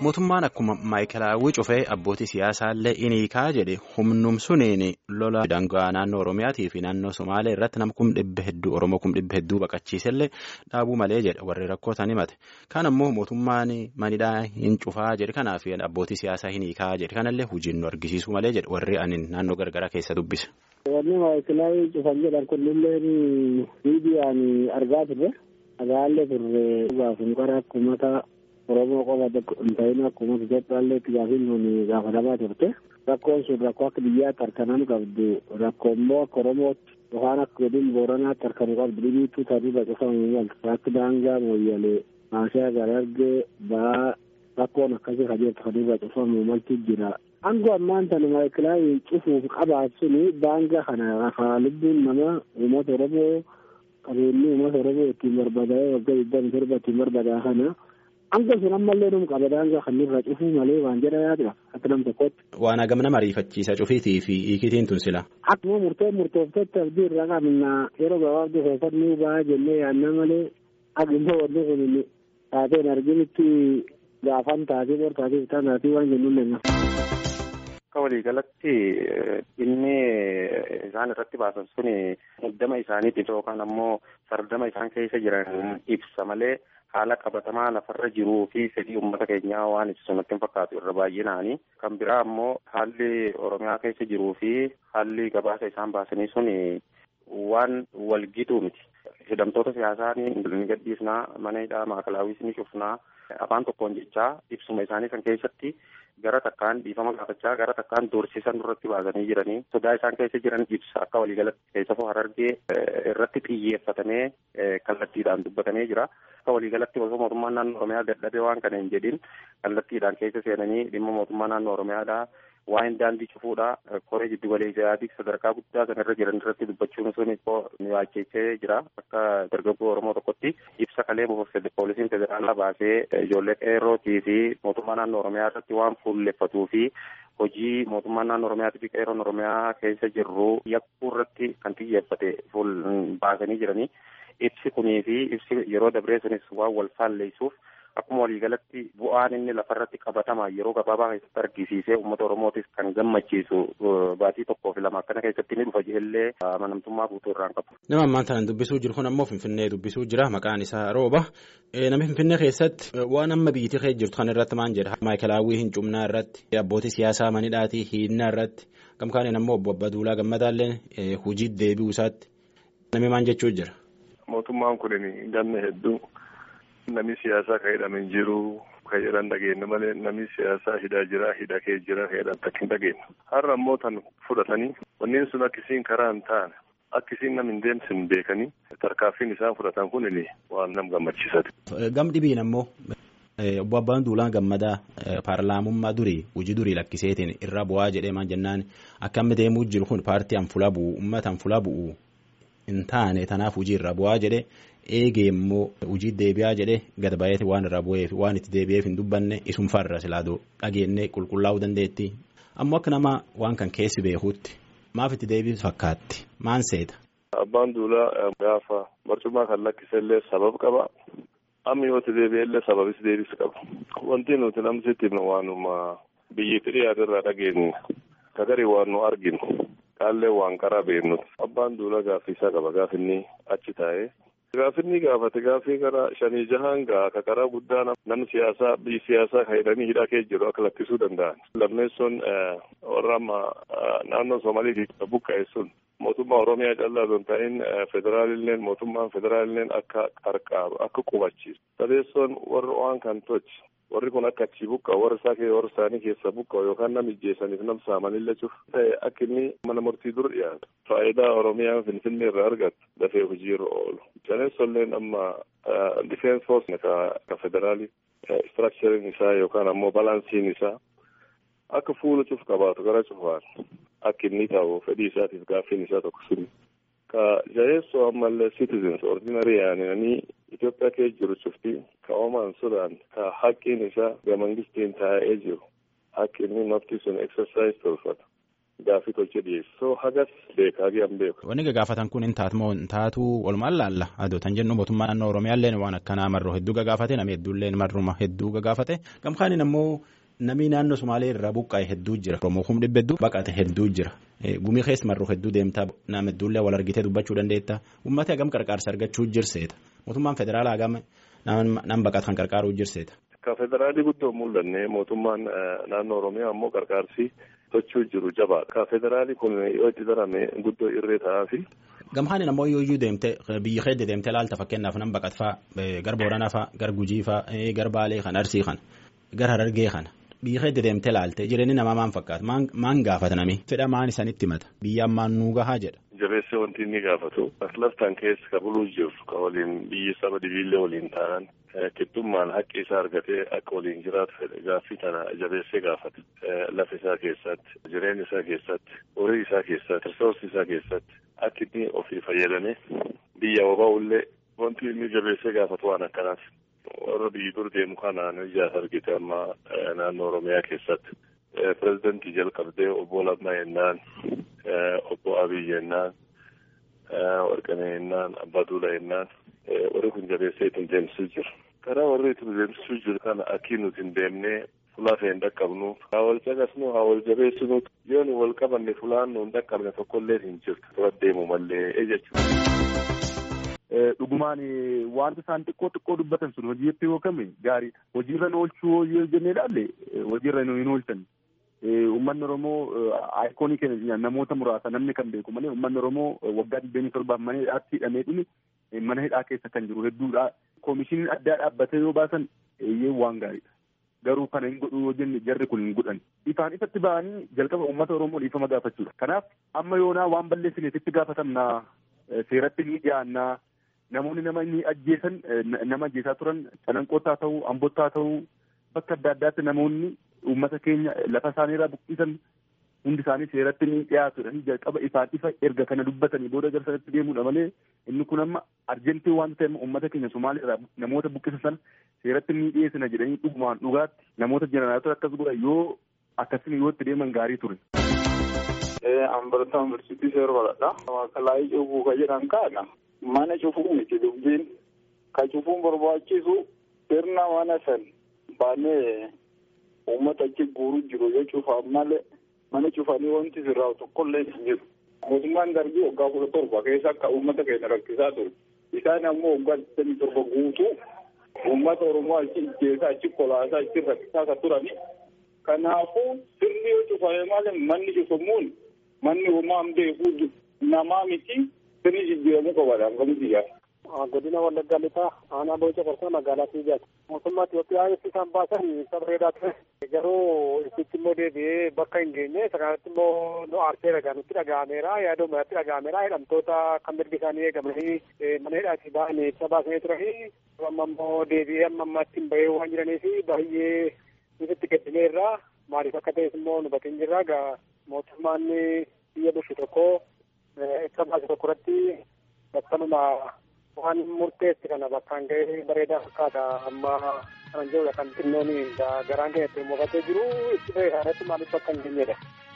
mootummaan akkuma maayikelaawwii cufee abbootii siyaasaallee iniikaa jedhe humnum suniin lola daangaa naannoo oromiyaatii fi naannoo somaalee irratti nama kum dhibba hedduu oromoo kum dhibba hedduu baqachiisellee dhaabuu malee jedhe warri rakkootan himate kan ammoo mootummaan manidhaa hin cufaa jedhe kanaaf abbootii siyaasaa hiniikaa jedhe kanallee hojiin nu argisiisuu malee jedhe warri anin naannoo gargaraa keessa dubbise. Wanni maayikelaawwii cufan jedhan kunnillee viidiyaan argaa turre agaallee turre gaafum qara akkumata Oromoo qofa hin ta'in akkuma Itoophiyaallee itti gaafiin kun gaafatamaa turte rakkoon sun rakkoo akka biyyaatti harkanaan qabdu rakkoo immoo akka Oromootti yookaan akka godin Booranaatti harkanu qabdu dhibiitu taasifa cufamu maltu akka daangaa mooyyalee maashaa garargee ba'aa rakkoon akkasii kajeeltu taasifa cufamu maltu jira. Aangoo ammaan tana maayikilaawiin cufuuf qabaat suni daangaa kana rafaa lubbuun nama uummata Oromoo qabeenyi uummata Oromoo ittiin barbaadaa'ee waggaa digdami torba ittiin barbaadaa kana. Hanga sun ammallee num qaba daangaa kan irra cufuu malee waan jedha yaadudha akka nam tokkotti. Waan hagam nama ariifachiisa cufiitii fi hiikitiin tun sila. Akkuma murtee murtooftetti abdii irraa qabna yeroo gabaabduu keessatti ni ba'a jennee yaadna malee agimmoo wanni kun taateen arginitti gaafan taatee bor taatee bitaa taatee waan jennuun danna. Akka waliigalatti inni isaan irratti baasan suni muddama isaaniitiif yookaan ammoo fardama isaan keessa jiran ibsa malee haala qabatamaa lafarra jiruu fi fedhii uummata keenyaa waan ibsu natti hin fakkaatu irra baay'inaani. Kan biraa ammoo haalli Oromiyaa keessa jiruu fi haalli gabaasa isaan baasanii suni waan walgituu miti. Hidhamtoota siyaasaa ni gadhiisnaa mana hidhaa maakalaawwiis ni cufnaa afaan tokkoon jechaa ibsuma isaanii kan keessatti gara takkaan dhiifama gaafachaa gara takkaan doorsisan irratti baasanii jiranii sodaa isaan keessa jiran ibsa akka waliigalatti keessafuu harargee irratti xiyyeeffatamee kallattiidhaan dubbatamee jira. Akka waliigalatti osoo mootummaan naannoo Oromiyaa dadhabee waan kana hin jedhin kallattiidhaan keessa seenanii dhimma mootummaa naannoo Oromiyaadhaa waa'een daandii cufuudha koree jiddu galeessaatii sadarkaa guddaa kanarra jiran irratti dubbachuun sun nu yaachechee jira akka dargaggoo oromoo tokkotti ibsa kalee poolisiin federaalaa baasee ijoollee qeerrootii fi mootummaa naannoo oromiyaa irratti waan fuulleffatuu fi hojii mootummaa naannoo oromiyaatii fi qeerroon oromiyaa keessa jirru yakkuu irratti kan xiyyeeffate fuul baasanii jiranii ibsi kunii fi ibsi yeroo dabree sunis waan wal faalleessuuf. Akkuma waliigalatti bu'aan inni lafarratti qabatamaa yeroo gabaabaa keessatti argisiisee uummata Oromootis kan gammachiisu baatii tokkoo fi lama akkana keessatti ni dhufa illee amanamtummaa guutuu irraan qabu. Nama ammaan tanaan dubbisuu jiru kun ammoo Finfinnee dubbisuu jira maqaan isaa Rooba. Namni Finfinnee keessatti waan amma biyyattii keessa jirtu kan irratti maal jedha. Maayikelaawwii hin cumnaa irratti abbootii siyaasaa manidhaatii hiinnaa irratti gamkaaniin ammoo obbo Abbaduulaa Gammadaallee hojii deebi'uu isaatti namni maal jechuu jira. Mootummaan kun ganna hedduu. Namni siyaasaa kan hidhame hin jiru kan jedhan dhageenye malee namni siyaasaa hidhaa jira hidha kee jira kan jedhan takka hin dhageenye. Har'a immoo tan fudhatanii wanneen sun akkisiin karaa hin taane akkisiin nam hin deemsin beekanii tarkaaffiin isaan fudhatan kun waan nam gammachiisate. Gam dhibiin ammoo obbo Abbaan Duulaa Gammadaa paarlaamummaa durii hojii durii lakkiseetiin irra bu'aa jedhee maan jennaan akka amma deemuu jiru kun paartii anfula bu'u uummata anfula bu'u hin taane tanaaf hojii irra bu'aa jedhee. eegee immoo hojii deebi'aa jedhee gad baay'eeti waan irraa bu'eef waan itti deebi'eef hin dubbanne isum farra silaadoo dhageennee qulqullaa'uu dandeetti ammoo akka nama waan kan keessi beekuutti maaf itti deebi'u fakkaatti maan seeta. Abbaan duulaa gaafa barcummaa kan lakkisellee sabab qaba amma yoo itti deebi'ellee sababis deebis qaba wanti nuti namsitti waanuma biyyatti dhiyaate irraa dhageenye kagarii waan nu arginu qaallee waan qaraa beeknuti abbaan duulaa gaaffii isaa qaba gaafinni achi taa'ee. Gaafinni gaafate gaafii karaa shanii jahaan gaa ka karaa guddaa namni siyaasaa biyyi siyaasaa kan hidhanii hidhaa keessa jiru akka lakkisuu danda'an. Lammeessoon warra amma naannoo Soomaalii buqqa'e sun mootummaa Oromiyaa callaa osoo hin ta'in federaalilleen mootummaan federaalilleen akka qarqaaru akka qubachiisu. Sadeessoon warra waan kan tolche warri kun akka achi buqqa'u warra isaa warra isaanii keessa buqqa'u yookaan nama ijjeessaniif nam saamanillee cuf ta'e akka inni mana murtii dur dhiyaatu. Faayidaa Oromiyaa Finfinnee irraa argatu dafee hojiirra oolu. Sadeessolleen amma difeensi foorsi ka federaali istiraakchariin isaa yookaan ammoo balansiin isaa akka fuula cuf qabaatu gara cufaan akka inni ta'u fedhii isaatiif gaaffiin isaa tokko suni. Ka jaheessoo ammallee citizens ordinary yaananii Itoophiyaa keessa jiru cufti ka oomaan sudaan ka haqqiin isaa ga mangistiin taa'ee jiru haqqi inni nafti sun exercise tolfata. gaaffii tolchee dhiyeessu. So hagas beekaa giyaan beeku. Wanni gagaafatan kun hin taatu moo hin taatu walumaan laalla adoo tan jennu mootummaa naannoo Oromiyaallee waan akkanaa marroo hedduu gagaafate namni hedduullee marruma hedduu gagaafate gamkaaniin ammoo namni naannoo Somaalee irraa buqqa'e hedduu jira. Oromoo kum dhibba hedduu baqate hedduu jira. Gumii keessa marroo hedduu deemtaa nama hedduullee wal argitee dubbachuu dandeetta. Uummatni hagam qarqaarsa argachuu jirseeta. Mootummaan federaalaa hagam nama baqatu kan qarqaaruu jirseeta. Ka federaalii guddoo mul'anne mootummaan naannoo Oromiyaa ammoo qarqaarsi sochuu jiru jabaadha. Ka federaalii kun yoo itti darame guddoo irree ta'aa fi. Gamhaan ammoo yoo iyyuu deemte biyya keessa deemte laalta fakkeenyaaf nama baqat fa'aa gar Booranaa fa'aa gar Gujii fa'aa gar Baalee kan Arsii kan gar Harargee kana. Biyya keessa deemte laalte jireenyi namaa maan fakkaata maan gaafata nami fedha maan isanitti himata biyyaan maan nuu gahaa jedha. Jabeessee wanti inni gaafatu laftaan keessa ka buluu jiru ka waliin biyyi saba dibiillee waliin ta'an qixxummaan haqqi isaa argatee akka waliin jiraatu fedhe gaaffii tana jabeessee gaafata lafa isaa keessatti jireenya isaa keessatti horii isaa keessatti risoorsi isaa keessatti akka inni ofii fayyadamee biyya wabaa'ullee wanti inni jabeessee gaafatu waan akkanaati. warra biyyi dur deemu kanaan ijaas argite amma naannoo oromiyaa keessatti pirezidantii jalqabdee obbo Lammaa jennaan obbo Abiy jennaan Warqanee jennaan Abbaa Duulaa jennaan warri kun jabeessee ittiin deemsisuu jiru. Karaa warri ittiin deemsisuu jiru kana akkii nuti hin deemnee fulaa fe'ee hin dhaqqabnu haa wal caqasnu haa wal jabeessinu yoo nu wal qabanne fulaan nu hin dhaqqabne tokkollee hin jirtu dura deemu mallee jechuudha. dhugumaan wanta isaan xiqqoo xiqqoo dubbatan sun hojiitti yoo kame gaariidha. Hojiirra oolchuu yoo jennee ilaalle hojiirra hin oolchan. Uummanni Oromoo aayikoonii keenya namoota muraasa namni kan beeku malee uummanni Oromoo waggaa digdamii torbaaf mana hidhaatti hidhamee dhumi mana hidhaa keessa kan jiru hedduudha. Koomishiniin addaa dhaabbatee yoo baasan eeyyee waan gaariidha. Garuu kana hin godhu yoo jenne jarri kun hin godhan. Ifaan ifatti ba'anii jalqaba uummata Oromoo dhiifama gaafachuudha. Kanaaf amma yoonaa waan balleessineetitti gaafatamnaa seeratti ni dhiyaannaa namoonni nama inni ajjeesan nama ajjeesaa turan calanqootaa ta'uu ambottaa ta'uu bakka adda addaatti namoonni uummata keenya lafa isaaniirraa buqqisan hundi isaanii seeratti ni dhiyaatudha jalqaba ifaan ifa erga kana dubbatanii booda gara sanatti deemuudha malee inni kun amma arjentii waan ta'eef uummata keenya somaaliirraa namoota buqqisan sana seeratti ni dhiyeessina jedhanii dhugumaan dhugaatti namoota jeneraalota akkas godha yoo akkasiin yoo itti deeman gaarii ture. Ambarataan barsiitii seeroodha. Waaqalaayii cuufuu ka jedhan kaadha. Mana cufuu miti dubbiin ka cufuun barbaachisu sirna mana san baanee uummata achi guuruu jiru yoo cufaan malee mana cufanii wanti sirraa tokkollee hin jiru. Mootummaan darbii waggaa kudha torba keessa akka uummata keenya rakkisaa ture. Isaan ammoo waggaa digdamii torba guutuu uummata Oromoo achi ijjeesaa achi kolaasaa achi rakkisaa kan turani. Kanaafuu sirni yoo cufame malee manni cufamuun manni homaa beekuu namaa miti. sirni jijjiiramuu qabaadha hangamitti yaa. Godina Wallaggaa Lixaa aanaa Booca Qorsaa magaalaa Fiijaati. Mootummaa Itoophiyaa ibsi isaan baasan ibsa bareedaa ture. Garuu ibsichi immoo deebi'ee bakka hin geenye isa kanatti immoo nu aarsee dhagaa nutti dhaga'ameera yaaduu irratti dhaga'ameera hidhamtoota kan mirgi isaanii eegamanii mana hidhaatii ba'anii ibsa baasanii turanii amma immoo deebi'ee amma ammaatti hin bahee waan jiraniif baay'ee nutti gaddineerra maaliif akka ta'es immoo nu bateen jirra gaa mootummaan biyya bulchu tokko ibsa baase tokko irratti bakkanuma waan murteessi kana bakkaan ga'ee bareedaa fakkaata amma kanan jedhudha kan xinnoon garaan keenya itti mufatee jiru itti fayyadamutti maaliif bakka hin geenyedha.